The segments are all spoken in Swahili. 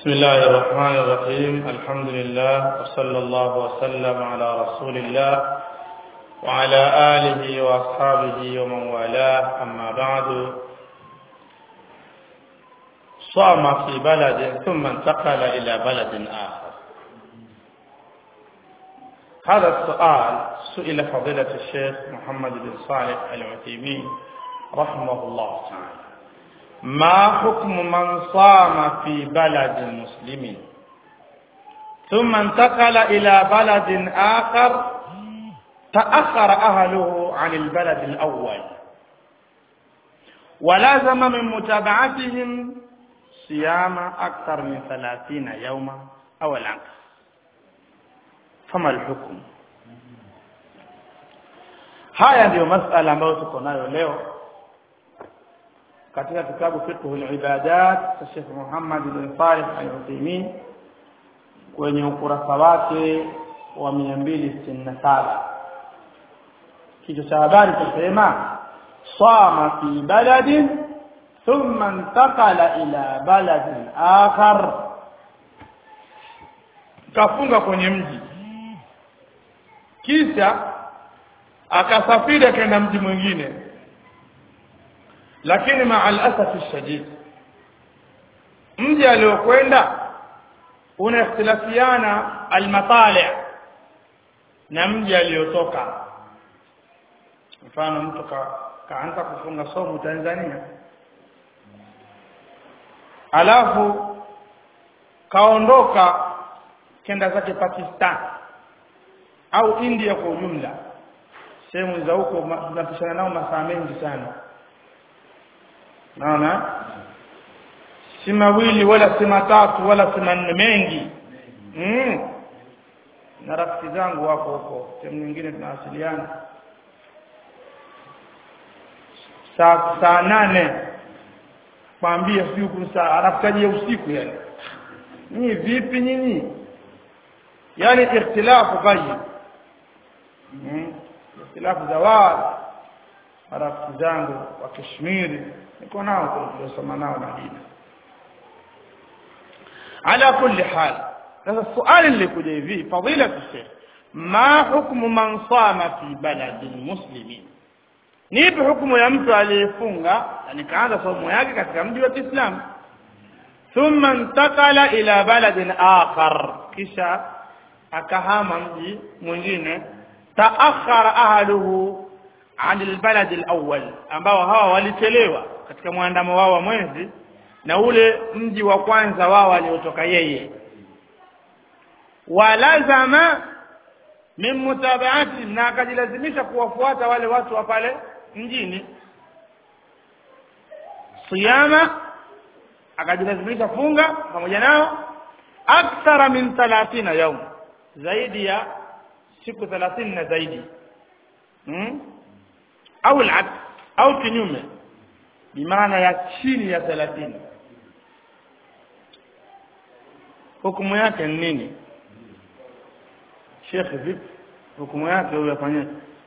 بسم الله الرحمن الرحيم الحمد لله وصلى الله وسلم على رسول الله وعلى آله وأصحابه ومن والاه أما بعد صام في بلد ثم انتقل إلى بلد آخر هذا السؤال سئل فضيلة الشيخ محمد بن صالح العثيمين رحمه الله تعالى ما حكم من صام في بلد مسلم ثم انتقل إلى بلد آخر تأخر أهله عن البلد الأول ولازم من متابعتهم صيام أكثر من ثلاثين يوما أو العكس فما الحكم haya ndiyo masala ambayo tuko nayo leo katika kitabu fiqh al-ibadat cha Sheikh Muhammad bin Salih al-Uthaymeen kwenye ukurasa wake wa 267 kichwa cha habari kinasema sama fi baladin thumma intaqala ila baladin akhar kafunga kwenye mji kisha akasafiri akaenda mji mwingine lakini maa alasafi shadid mji aliokwenda una ikhtilafiana almatali na mji aliotoka mfano mtu ka, kaanza kufunga somo Tanzania alafu kaondoka kenda zake Pakistan au India kwa ujumla sehemu za huko tunapishana nao masaa mengi sana naona si mawili wala si matatu wala si manne mengi mm. na rafiki zangu wako huko sehemu nyingine tunawasiliana saa saa nane kwambia sijui kusaa anafikaje usiku yani nyinyi vipi nyinyi yani ikhtilafu ghaib mm. ikhtilafu za wao marafiki zangu wa Kashmiri niko nao tuliosoma nao Madina ala kulli hal sasa swali lilikuja hivi fadila sheikh ma hukmu man sama fi baladin muslimin nipi hukumu ya mtu aliyefunga yani kaanza somo yake katika mji wa Kiislamu thumma intakala ila baladin akhar kisha akahama mji mwingine taakhara ahluhu an albalad alawwal ambao hawa walichelewa katika mwandamo wao wa mwezi na ule mji wa kwanza wao aliotoka yeye walazama min mutabaati na akajilazimisha kuwafuata wale watu wa pale mjini siyama akajilazimisha funga pamoja nao akthara min 30 yaum zaidi ya siku 30 na zaidi hmm? au al au kinyume bimaana ya chini ya 30 hukumu yake ni nini Sheikh vipi hukumu yake huyo afanye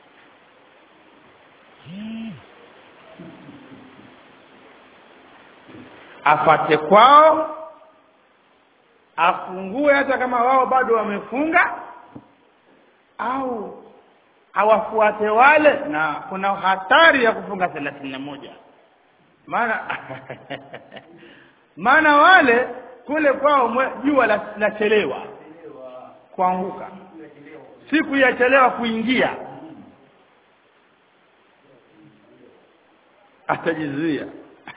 afate kwao afungue hata kama wao bado wamefunga au awafuate wale na kuna hatari ya kufunga thelathini na moja maana maana wale kule kwao jua lachelewa kuanguka siku yachelewa kuingia atajizuia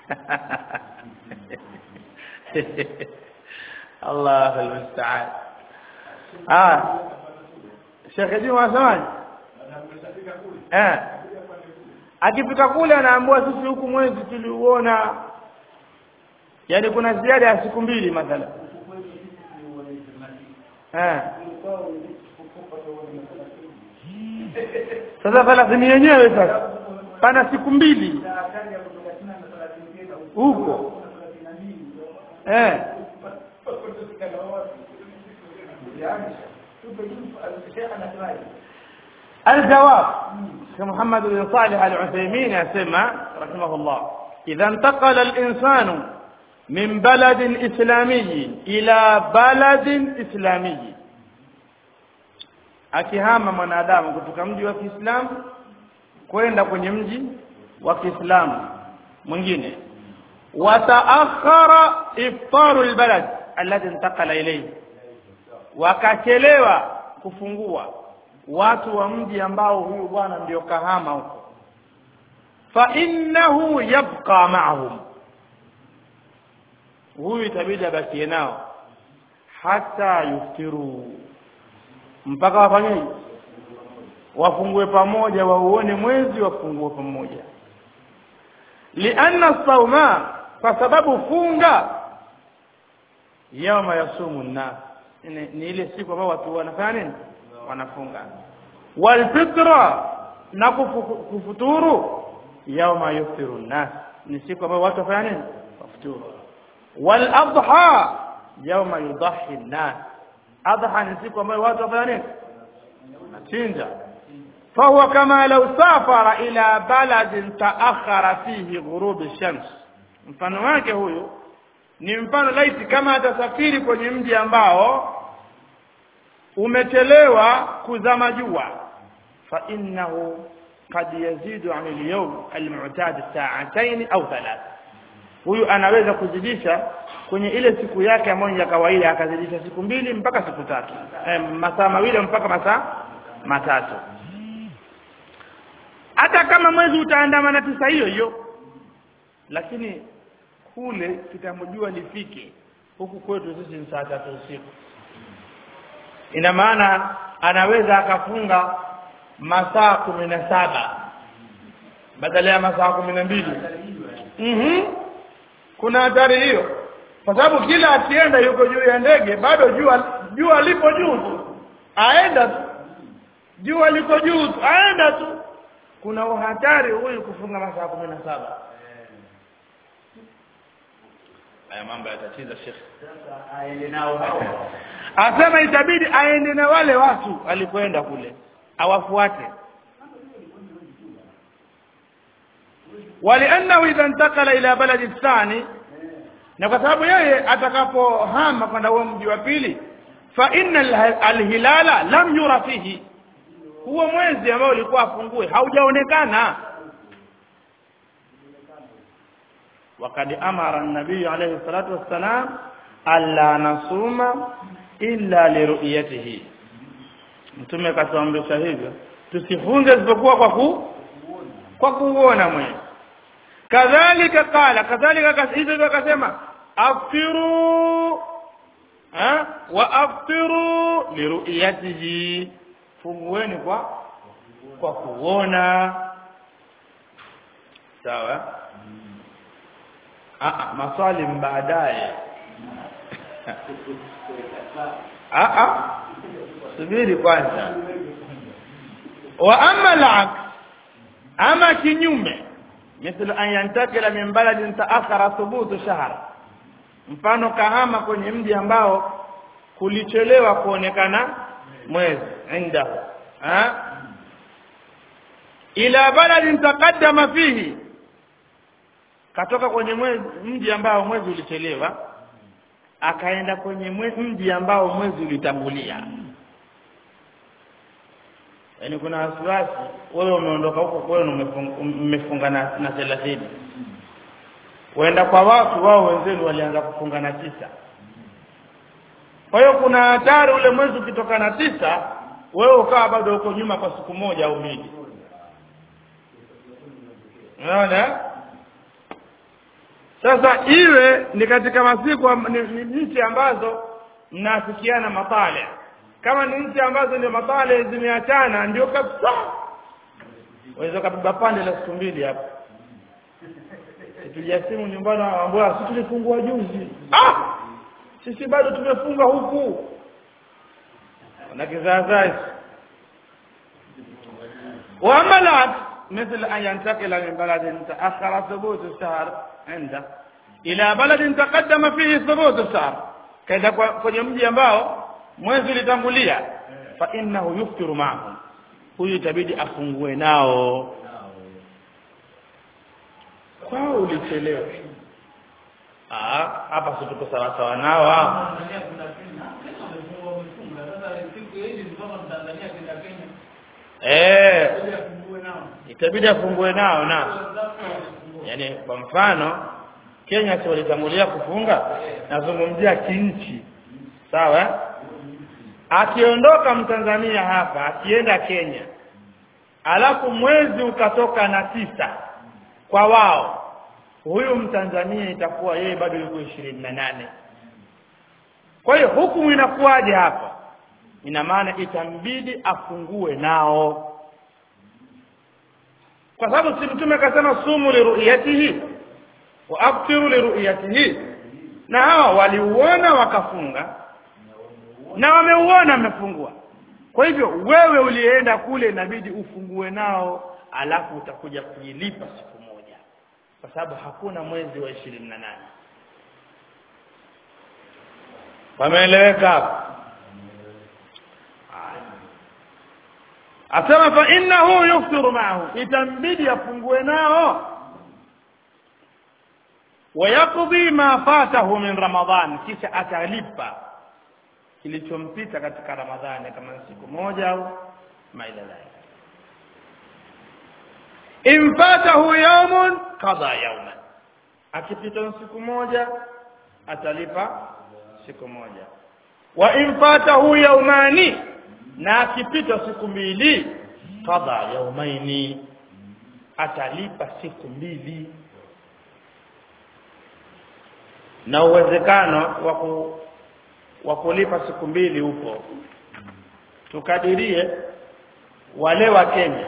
Allah almusta'an ah Sheikh Juma wasemaje eh akifika kule anaambiwa sisi huku mwezi tuliuona yani kuna ziada ya siku mbili mathala eh sasa thelathini yenyewe sasa pana siku mbili huko eh الجواب محمد بن صالح العثيمين يسمى رحمه الله إذا انتقل الإنسان min baladin islamiyi ila baladin islamiyi akihama mwanadamu kutoka mji wa Kiislamu kwenda kwenye mji wa Kiislamu mwingine wataakhara iftaru albalad alladhi intaqala ilayhi wakachelewa kufungua watu wa mji ambao huyu bwana ndio kahama huko fa innahu yabqa ma'ahum huyu itabidi abakie nao hata yuftiru mpaka wafanyeje wafungue pamoja wauone mwezi wafungue pamoja lianna sauma kwa sababu funga yauma yasumu nnas ni, ni ile siku ambayo watu wanafanya nini wanafunga walfitra na kufu, kufuturu yauma yuftiru nnas ni siku ambayo watu wafanya nini wafuturu waladha yauma yudahi nnas adha ni siku ambayo watu wafanya nini wanachinja فهو كما لو سافر إلى بلد تأخر فيه غروب الشمس mfano wake huyu ni mfano laiti kama atasafiri kwenye mji ambao umechelewa kuzama jua fa innahu qad yazidu an al-yawm al-mu'tad sa'atayn au thalatha huyu anaweza kuzidisha kwenye ile siku yake ambayo ya kawaida akazidisha siku mbili mpaka siku tatu eh, masaa mawili mpaka masaa matatu hata kama mwezi utaandamana tisa hiyo hiyo lakini kule kitamjua nifike huku kwetu sisi ni saa tatu usiku ina maana anaweza akafunga masaa kumi na saba badala ya masaa kumi na mbili mm kuna hatari hiyo kwa sababu kila akienda yuko juu ya ndege bado jua jua lipo juu tu aenda tu jua liko juu tu aenda tu kuna uhatari huyu kufunga masaa kumi na saba haya mambo yatatiza shekhe asema itabidi aende na wale watu alikwenda kule awafuate waliannahu idha intakala ila baladi thani na kwa sababu yeye atakapohama kwenda huo mji wa pili fa inna alhilala lam yura fihi huo mwezi ambao ulikuwa afungue haujaonekana وقد امر النبي عليه الصلاه والسلام الا نصوم الا لرؤيته mtume akatuamrisha hivyo tusifunge isipokuwa kwa ku kwa kuona mwezi kadhalika kala kadhalika hivyo akasema aftiru ha wa aftiru liruyatihi fungueni kwa kwa kuona sawa ah maswali baadaye ah ah subiri kwanza wa amma al ama kinyume مثل أن ينتقل من بلد تأخر ثبوت شهر mfano kahama kwenye mji ambao kulichelewa kuonekana mwezi inda ha ila baladin taqaddama fihi katoka kwenye mwezi mji ambao mwezi ulichelewa akaenda kwenye mji ambao mwezi ulitangulia yaani kuna wasiwasi wewe umeondoka huko kwenu mmefunga na na 30 waenda kwa watu wao wenzenu walianza kufunga na tisa kwa hiyo kuna hatari ule mwezi ukitoka na tisa wewe ukawa bado uko nyuma kwa siku moja au mbili unaona sasa iwe ni katika masiku ni, ni nchi ambazo mnaafikiana matale kama ni nchi ambazo ndio matale zimeachana ndio kabisa waweza kabeba pande la siku mbili hapo tulia simu nyumbani waambia sisi tulifungua juzi ah sisi bado tumefunga huku na kizaazai وعملت مثل أن ينتقل من بلد تأخر ثبوت الشهر عنده إلى بلد تقدم فيه ثبوت الشهر كذا kwenye mji ambao mwezi ulitangulia fa innahu yuftiru ma'ahum huyu itabidi afungue nao kwao ulichelewa ah hapa si tuko sawa sawa nao hao Tanzania kuna Kenya. Kenya wamefungwa wamefunga. Sasa siku hizi ni kama Tanzania kwenda Kenya. eh Ili afungue nao. itabidi afungue nao na Wenzako wamefungua. yaani kwa mfano Kenya si walitangulia kufunga nazungumzia kinchi sawa eh? akiondoka mtanzania hapa akienda Kenya alafu mwezi ukatoka na tisa kwa wao huyu mtanzania itakuwa yeye bado yuko ishirini na nane kwa hiyo hukumu inakuwaje hapa ina maana itambidi afungue nao kwa sababu si mtume akasema sumu liruyatihi wa aftiru liruyatihi na hawa waliuona wakafunga na wameuona wamefungua kwa hivyo wewe ulienda kule inabidi ufungue nao alafu utakuja kuilipa siku moja kwa sababu hakuna mwezi wa ishirini na nane wameeleweka hapo asema fa innahu yuftiru maahu itambidi afungue nao wayaqdi ma fatahu min ramadhan kisha atalipa kilichompita katika ramadhani kama ni siku moja au maila dhalik in fatahu yawmun qada yawman akipita siku moja atalipa siku moja wa in fatahu yawmani na akipita siku mbili qada yawmaini atalipa siku mbili na uwezekano wa ku wa kulipa siku mbili upo tukadirie wale wa Kenya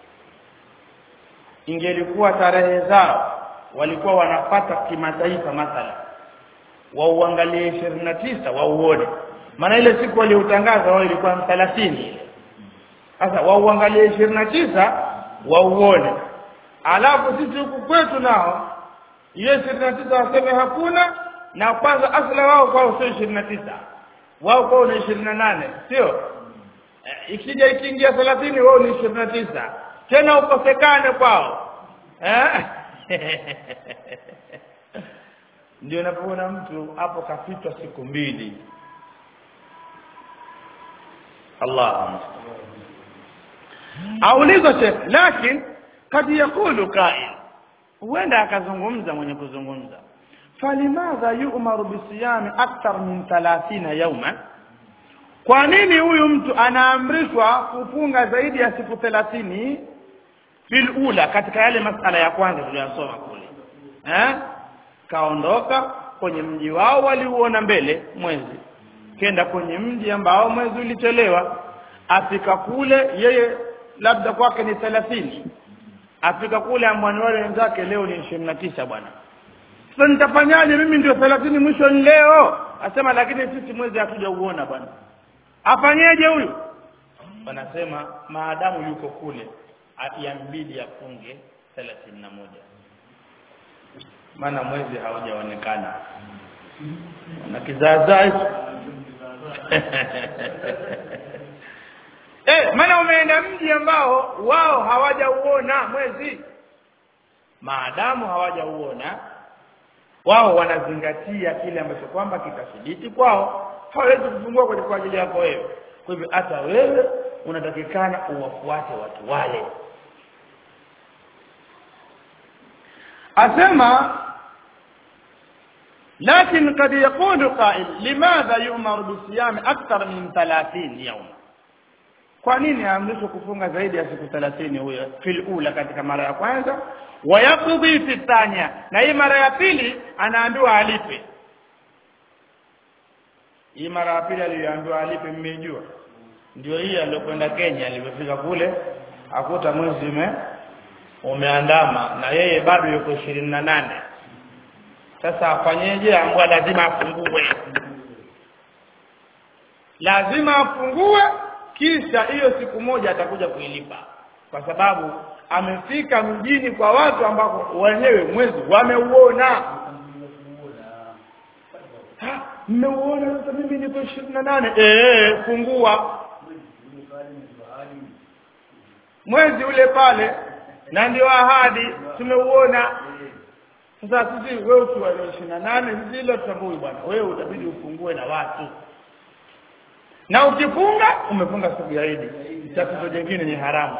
ingelikuwa tarehe zao walikuwa wanapata kimataifa mathala wauangalie ishirini na tisa wauone maana ile siku waliotangaza wao ilikuwa ni thelathini sasa wauangalie ishirini na tisa wauone alafu sisi huku kwetu nao hiyo ishirini na tisa waseme hakuna na kwanza asla wao kwao sio ishirini na tisa wao kwao ni ishirini na nane sio Eh, ikija ikiingia thelathini wao ni ishirini na tisa tena ukosekane kwao eh? ndio unapoona mtu hapo kapitwa siku mbili Allah aulizwa shekh lakini kad yakulu qail huenda akazungumza mwenye kuzungumza falimadha yu'maru bisiyami akthar min 30 yawman kwa nini huyu mtu anaamrishwa kufunga zaidi ya siku 30 fil ula katika yale masala ya kwanza tuliyosoma kule eh kaondoka kwenye mji wao waliuona mbele mwezi kenda kwenye mji ambao mwezi ulichelewa afika kule yeye labda kwake ni 30 afika kule ambwani wale wenzake leo ni 29 bwana sasa nitafanyaje mimi ndio 30 mwisho ni leo asema lakini sisi mwezi hatujauona bwana afanyeje huyu wanasema maadamu yuko kule yambidi afunge 31 maana mwezi haujaonekana na kizaazaa hicho eh maana umeenda mji ambao wao hawajauona mwezi maadamu hawajauona wao wanazingatia kile ambacho kwamba kitathibiti kwao hawawezi kufungua kwa kwa ajili yako wewe kwa hivyo hata wewe unatakikana uwafuate watu wale asema لكن قد يقول قائل لماذا يؤمر بالصيام اكثر من 30 يوما kwa nini aamrishwe kufunga zaidi ya siku 30 huyo fil ula katika mara ya kwanza wayaqdi fi thania na hii mara ya pili anaambiwa alipe hii mara ya pili aliyoambiwa alipe mmejua ndio hii aliyokwenda Kenya alipofika kule akuta mwezi ume umeandama na yeye bado yuko ishirini na nane sasa afanyeje ambwa lazima afungue lazima afungue kisha hiyo siku moja atakuja kuilipa kwa sababu amefika mjini kwa watu ambao wenyewe mwezi wameuona mmeuona sasa mimi niko ishirini na nane eh fungua mwezi ule pale na ndio ahadi tumeuona sasa sisi wewe ukiwa na ishirini na nane sisi ile tutambui bwana wewe utabidi ufungue na watu na ukifunga umefunga siku ya Idi tatizo jingine ni haramu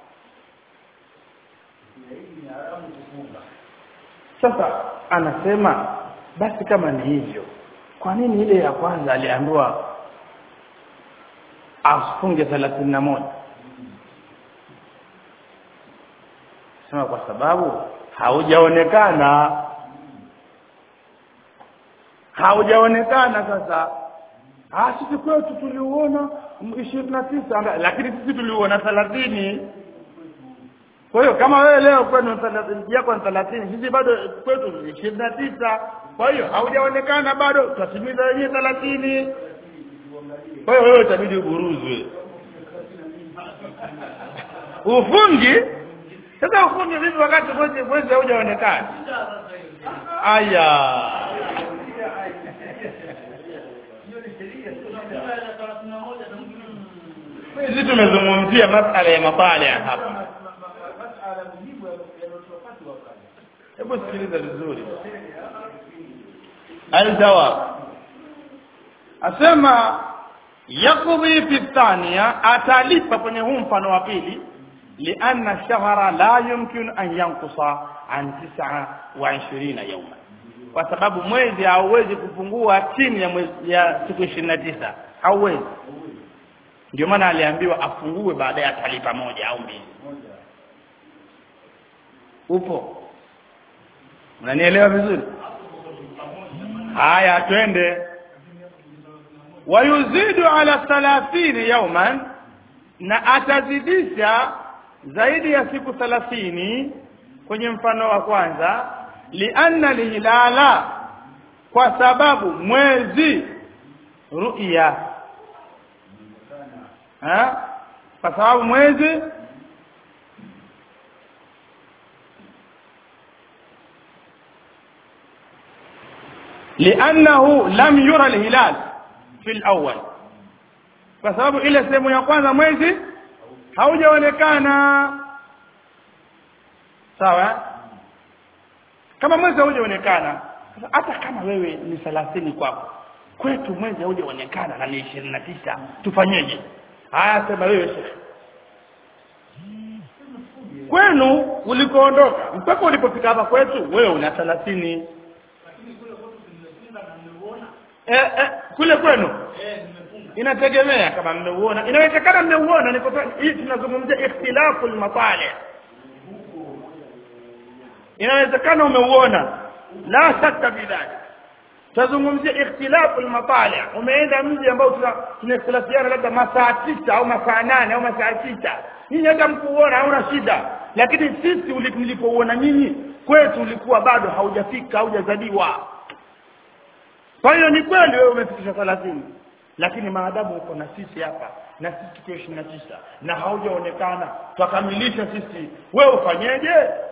sasa anasema basi kama ni hivyo kwa nini ile ya kwanza aliambiwa afunge thelathini na moja sema kwa sababu haujaonekana haujaonekana sasa ah sisi kwetu tuliuona ishirini na tisa lakini sisi tuliuona thelathini kwa hiyo kama wewe leo kwenu thelathini yako ni thelathini sisi bado kwetu ni ishirini na tisa kwa hiyo haujaonekana bado tutatimiza wenyewe thelathini kwa hiyo wewe itabidi uburuzwe ufungi sasa ufungi vipi wakati mwezi mwezi haujaonekana aya sisi tumezungumzia masala ya mapale hapa hebu sikiliza vizuri aljawa asema yakudhi fi thania atalipa kwenye huu mfano wa pili lianna shahra la yumkin an yankusa an tisa wa ishirina yauma kwa sababu mwezi hauwezi kupungua chini ya mwezi ya siku ishirini na tisa hauwezi ndio maana aliambiwa afungue baadaye atalipa moja au mbili upo unanielewa vizuri haya twende wayuzidu ala thalathini yauman na atazidisha zaidi ya siku thalathini kwenye mfano wa kwanza lianna lihilala kwa sababu mwezi ru'ya ha kwa sababu mwezi لأنه لم يرى الهلال في الأول kwa sababu ile sehemu ya kwanza mwezi haujaonekana sawa kama mwezi haujaonekana hata kama wewe ni thelathini kwako kwetu mwezi haujaonekana na ni ishirini na tisa tufanyeje haya sema wewe shekhe kwenu ulikoondoka mpaka ulipofika hapa kwetu wewe una thelathini eh, eh, kule kwenu inategemea kama mmeuona inawezekana mmeuona niko hii tunazungumzia ikhtilafu almatali inawezekana umeuona la shaka bidhalik tazungumzia ikhtilafu almatali umeenda mji ambao tuna tunaikhtilafiana labda masaa tisa au masaa nane au masaa tisa nyinyi hata mkuuona hauna shida lakini sisi mlipouona nyinyi kwetu ulikuwa bado haujafika haujazaliwa kwa hiyo ni kweli wewe umefikisha thelathini lakini maadamu uko na sisi hapa na sisi tuko ishirini na tisa na haujaonekana twakamilisha sisi wewe ufanyeje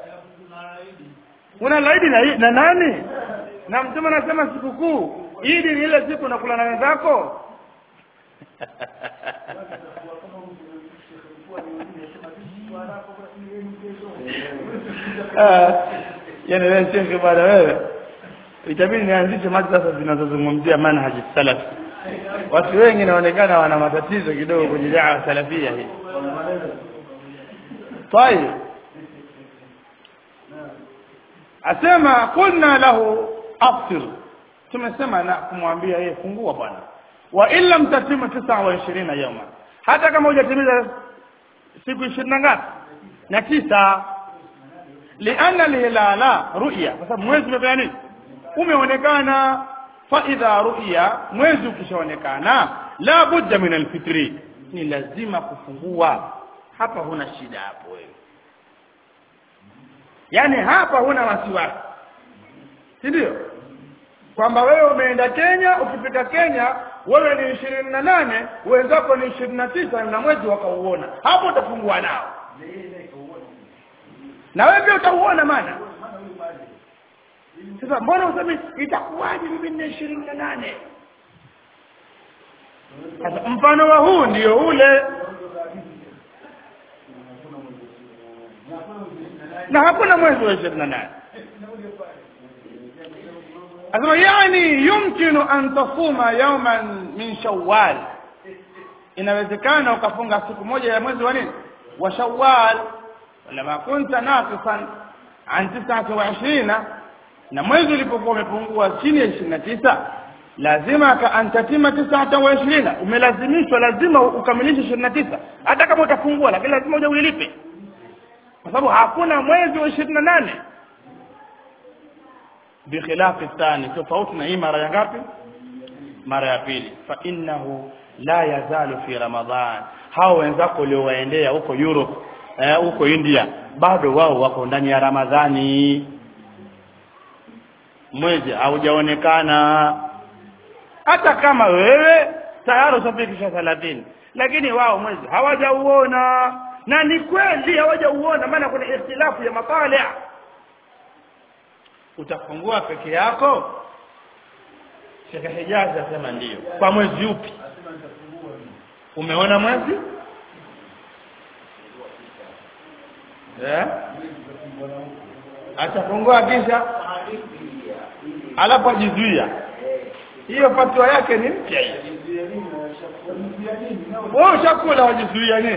una laidi na, na nani na mtume anasema sikukuu idi ni ile siku nakula na wenzako yani wewe shekhe bwana wewe itabidi nianzishe mada sasa zinazozungumzia manhaji salaf watu wengi inaonekana wana matatizo kidogo kwenye dawa salafia hii طيب asema kulna lahu afsir tumesema na kumwambia yeye fungua bwana wa illa mtatimu 29 yawma hata kama hujatimiza siku 20 na ngapi na tisa lianna lilala ru'ya kwa sababu mwezi umefanya nini umeonekana fa idha ru'ya mwezi ukishaonekana la budda min alfitri ni lazima kufungua hapa huna shida hapo wewe yani hapa huna wasiwasi si ndio kwamba wewe umeenda Kenya ukifika Kenya wewe ni ishirini na nane wenzako ni ishirini na tisa na mwezi wakauona hapo utafungua nao na wewe pia utauona maana sasa mbona useme itakuwaje mimi nina ishirini na nane sasa mfano wa huu ndio ule na hakuna mwezi wa ishirini na nane asema yani yumkinu an tasuma yawman min shawwal inawezekana ukafunga siku moja ya mwezi wa nini wa shawwal lama kunta naqisan an 29 na mwezi ulipokuwa umepungua chini ya 29 lazima ka antatima 29 umelazimishwa lazima ukamilishe 29 hata kama utafungua lakini lazima uje uilipe kwa sababu hakuna mwezi wa 28 bikhilafi thani tofauti na hii mara ya ngapi mara ya pili fa innahu la yazalu fi ramadhan hao wenzako uliowaendea huko Europe eh, huko India bado wao wako ndani ya Ramadhani mwezi haujaonekana hata kama wewe tayari ushafikisha 30 lakini wao mwezi hawajauona na ni kweli hawajauona maana kuna ikhtilafu ya matali utafungua peke yako Sheikh Hijazi asema ndiyo kwa mwezi upi umeona mwezi eh atafungua kisha alafu ajizuia hiyo fatwa yake ni mpya hiyo wewe ushakula wajizuia nini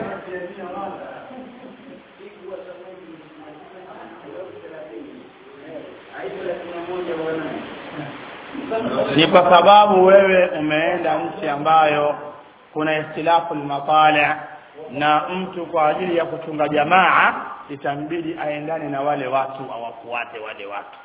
ni kwa sababu wewe umeenda nchi ambayo kuna ikhtilafu al na mtu kwa ajili ya kuchunga jamaa itambidi aendane na wale watu awafuate wale watu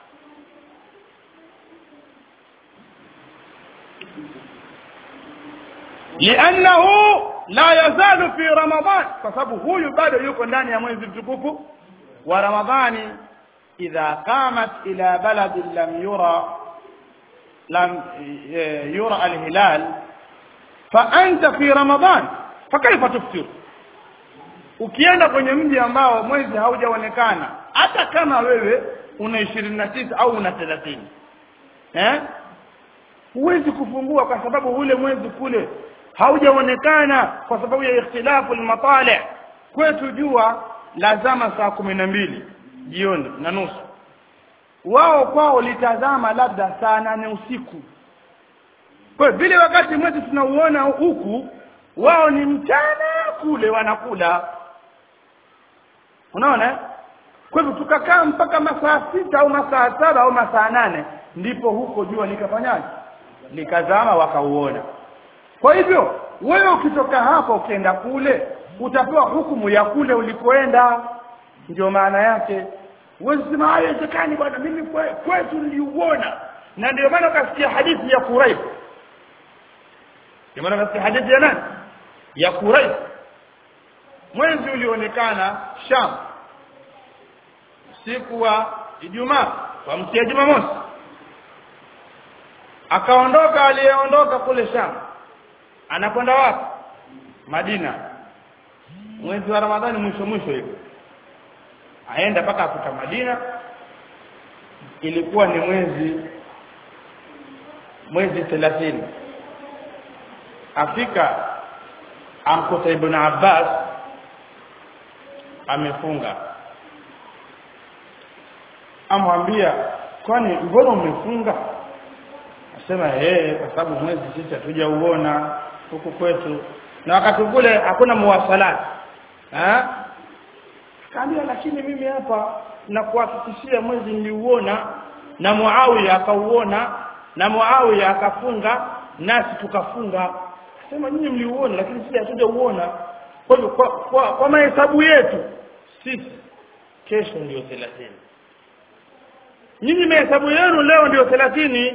لانه لا يزال في رمضان فسبب huyu bado yuko ndani ya mwezi mtukufu wa ramadhani idha qamat ila balad lam yura lam yura alhilal fa anta fi ramadan fakaifa tuftir ukienda kwenye mji ambao mwezi haujaonekana hata kama wewe una 29 au una 30 eh huwezi kufungua kwa sababu ule mwezi kule haujaonekana kwa sababu ya ikhtilafu al-matali kwetu jua lazama saa kumi na mbili jioni na nusu wao kwao litazama labda saa nane usiku kwa vile wakati mwezi tunauona huku wao ni mchana kule wanakula unaona kwa hivyo tukakaa mpaka masaa sita au masaa saba au masaa nane ndipo huko jua likafanyaje likazama wakauona kwa hivyo wewe ukitoka hapa ukienda kule utapewa hukumu ya kule ulikoenda ndio maana yake huwezi sema haiwezekani bwana mimi kwetu niliuona na ndio maana ukasikia hadithi ya Quraib ndio maana ukasikia hadithi ya nani ya Quraib mwezi ulionekana Sham siku wa Ijumaa kwa mtia Jumamosi akaondoka aliyeondoka kule Sham anakwenda wapi Madina mwezi wa Ramadhani mwisho mwisho hivi aenda mpaka afika Madina ilikuwa ni mwezi mwezi 30 afika amkuta ibn Abbas amefunga amwambia kwani mbona umefunga asema eh kwa sababu mwezi sisi hatujauona huku kwetu na wakati kule hakuna muwasalat eh kaambia lakini mimi hapa na kuhakikishia mwezi niliuona na Muawiya akauona na Muawiya akafunga nasi tukafunga sema nyinyi mliuona lakini sisi hatujauona kwa hivyo kwa, kwa, kwa mahesabu yetu sisi kesho ndio 30 nyinyi mahesabu yenu leo ndio 30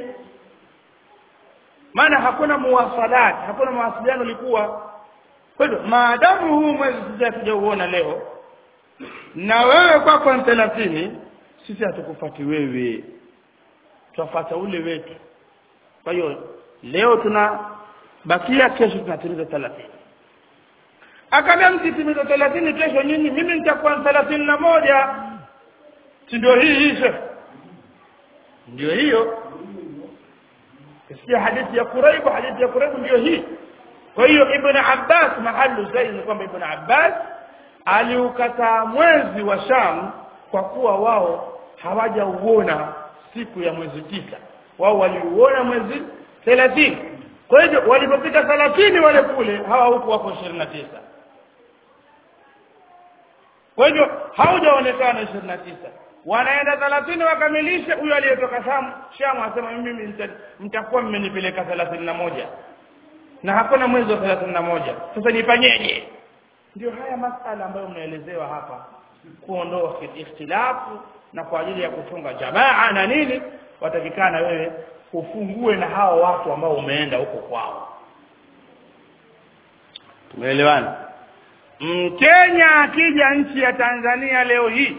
maana hakuna muwasalat hakuna mawasiliano likuwa kwa hivyo maadamu huu mwezi sisi hatujauona leo na wewe kwako ni 30 sisi hatukufati wewe tufuata ule wetu kwa hiyo leo tuna bakia kesho tunatimiza 30 akaambia msitimiza 30 kesho nyinyi mimi nitakuwa 31 si ndio hii hii shekh ndio hiyo kisikia hadithi ya Quraib hadithi ya Quraib ndio hii kwa hiyo ibn Abbas mahalu zaidi ni kwamba ibn Abbas aliukataa mwezi wa Sham kwa kuwa wao hawajauona siku ya mwezi tisa wao waliuona mwezi 30 kwa hivyo walipofika 30 wale kule hawa huku wako 29 kwa hivyo haujaonekana 29 wanaenda 30 wakamilishe huyo aliyetoka Sham Sham asema mimi mta- mtakuwa mmenipeleka 31 na hakuna mwezi wa 31 sasa nifanyeje ndio haya masala ambayo mnaelezewa hapa kuondoa ikhtilafu na kwa ajili ya kutunga jamaa na nini watakikana wewe ufungue na hao watu ambao umeenda huko kwao tumeelewana Mkenya akija nchi ya Tanzania leo hii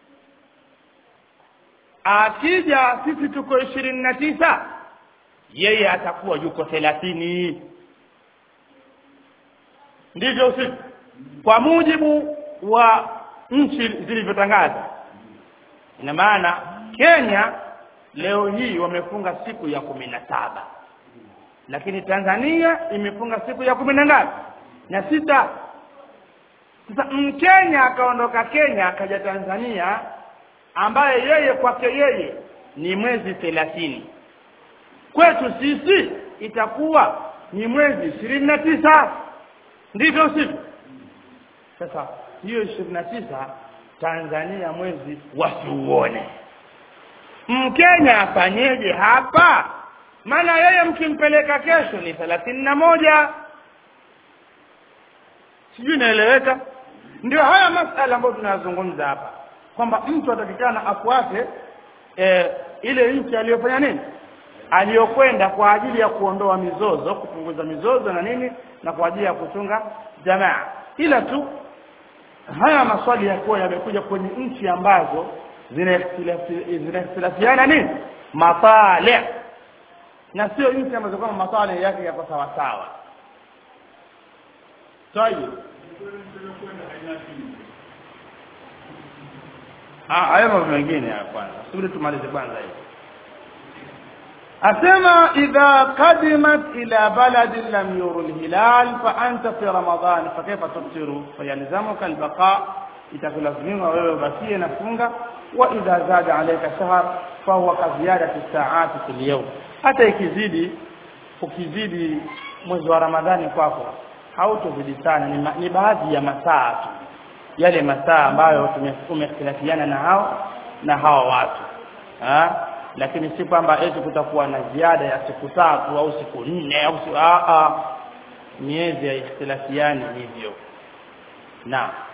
akija sisi tuko ishirini na tisa yeye atakuwa yuko thelathini ndivyo usiku kwa mujibu wa nchi zilivyotangaza ina maana Kenya leo hii wamefunga siku ya kumi na saba lakini Tanzania imefunga siku ya kumi na ngapi na sita sasa mkenya akaondoka Kenya akaja Tanzania ambaye yeye kwake yeye ni mwezi thelathini kwetu sisi itakuwa ni mwezi ishirini na tisa ndivyo sivyo sasa hiyo ishirini na tisa Tanzania mwezi wasiuone Mkenya afanyeje hapa maana yeye mkimpeleka kesho ni thelathini na moja sijui inaeleweka ndio haya masala ambayo tunayazungumza hapa kwamba mtu atakikana afuate e, ile nchi aliyofanya nini aliyokwenda kwa ajili ya kuondoa mizozo kupunguza mizozo na nini na kwa ajili ya kuchunga jamaa ila tu haya maswali yakuwa yamekuja kwenye nchi ambazo zinakhtilafi- zinakhtilafiana nini matale na sio nchi ambazo kama matale yake yako sawa sawa tayeb Ah, hayo mambo mengine ya kwanza subiri tumalize kwanza hiyo asema idha qadimat ila baladin lam yuru alhilal fa anta fi ramadan fa kaifa tuftiru fayalzamuka albaqa itakulazimu wewe ubakie na funga wa idha zada alayka shahr fa huwa ka ziyadati saati fil yawm hata ikizidi ukizidi mwezi wa ramadhani kwako hautozidi sana ni, ma, ni baadhi ya masaa tu yale masaa ambayo tume- tumekhtilafiana na hao na hawa watu ha? lakini si kwamba eti kutakuwa na ziada ya siku tatu au siku nne au siku, a a miezi ya ikhtilafiani hivyo naam